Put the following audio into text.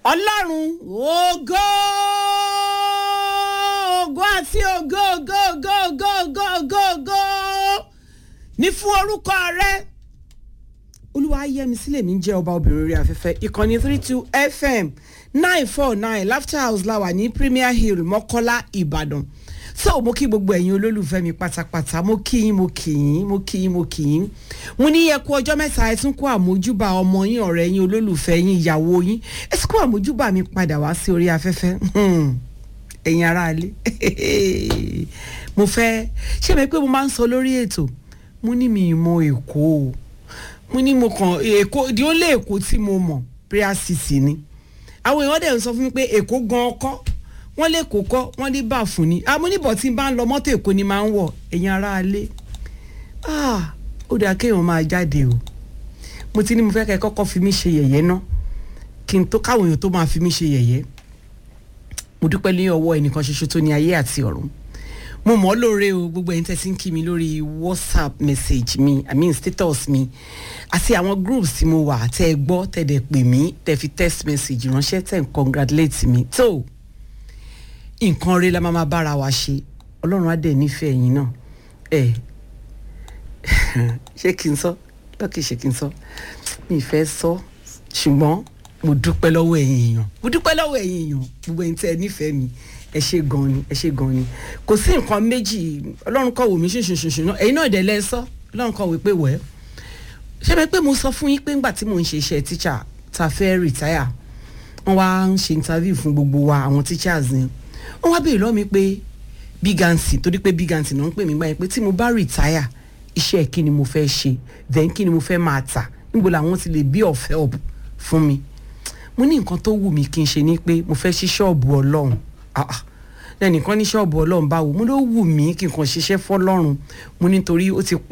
ọlọ́run ògo ògo àti ògo ògo ògo ògo ògo ògo ògo ní fún orúkọ rẹ olúwa yẹmi sílẹ̀ mi jẹ́ ọba obìnrin orí afẹ́fẹ́ ìkànnì three two fm nine four nine laughter house la wà ní premier hill mọ́kọ́lá ìbàdàn so mo kí gbogbo ẹ̀yin olólùfẹ́ mi pátápátá mo kí yín mo kí yín mo kí yín mo kí yín mo ní yẹ kú ọjọ́ mẹ́ta ẹ tún kó àmójúbà ọmọ yín ọ̀rẹ́ yín olólùfẹ́ yín ìyàwó yín ẹ sì kó àmójúbà mi padà wá sí orí afẹ́fẹ́ ẹ̀yin aráalé mo fẹ́ ṣé mi pé mo máa ń sọ lórí ètò mo ní mi ìmọ̀ èkó o mo ní mo kàn èkó di ó lé èkó tí mo mọ̀ prayer city ni àwọn èèyàn dẹ̀ ń sọ fún mi pé èkó gan ọkọ́ wọ́n lè kó kọ́ wọ́n lè bà fún ni amúnibọ̀ tí n bá ń lọ mọ́tò èkó ni máa ń wọ̀ ẹ̀yin ará alé ó dáa kéèyàn máa jáde o mo ti ní mo fẹ́ kẹ́ kọ́kọ́ fi mí ṣe yẹ̀yẹ́ ná kí n tó káwọn èèyàn tó máa fi mí ṣe yẹ̀yẹ́ mo dúpẹ́ ní ọwọ́ ẹnìkan ṣoṣo tó ní ayé àti ọ̀run mo mọ̀ ọ́ lóore o gbogbo ẹ̀yin tẹ́sí ń kí mi lórí whatsapp message mi i mean status mi àti àwọn groups tí mo wà tẹ́ ẹ gbọ́ tẹ́ ẹ pè mí tẹ́ fi text message ránṣẹ́ tẹ́ ń congratulate mi tó. So, nǹkan rẹ la máa ma bára wa ṣe ọlọ́run á dẹ̀ nífẹ̀ẹ́ yín náà ẹ ṣé kí n sọ lọ́kì ṣé kí n sọ mi fẹ́ sọ ṣùgbọ́n mo dúpẹ́ lọ́wọ́ ẹ̀yin èèyàn mo dúpẹ́ lọ́wọ́ ẹ̀yin èèyàn gbogbo ẹ̀yin tẹ́ ẹ nífẹ̀ẹ́ mi ẹ ṣe gan ni ẹ ṣe gan ni kò sí nǹkan méjì ọlọ́run kọ̀ wò mí ṣùṣùṣùṣù náà ẹ̀yin náà dẹ̀ lẹ́ sọ ọlọ́run kọ̀ wò pé wẹ́ ṣé bẹ́ẹ̀ pé mo sọ fún yín pé ńgbà tí mò ń ṣe iṣẹ́ tíṣà ta fẹ́ rìtáyà wọ́n wá ń ṣe interview fún gbogbo wa àwọn teachers ni wọ́n wá béèrè lọ́wọ́ mi pé bígánsì torí pé bígánsì náà ń pè mí báyìí pé tí mo bá rìtáyà iṣẹ́ kí ni mo fẹ́ ṣe then kí ni mo fẹ́ máa tà níbo làwọn ti lè bí of help fún mi mo ní nǹkan tó wù mí kí n ṣe ni pé mo fẹ́ ṣí ṣọ́ọ̀bù ọlọ́run lẹ́nìkan ní ṣọ́ọ̀bù ọlọ́run báwo mo ló wù mí kí n kàn ṣiṣẹ́ fọlọ́run mo nítorí ó ti pẹ́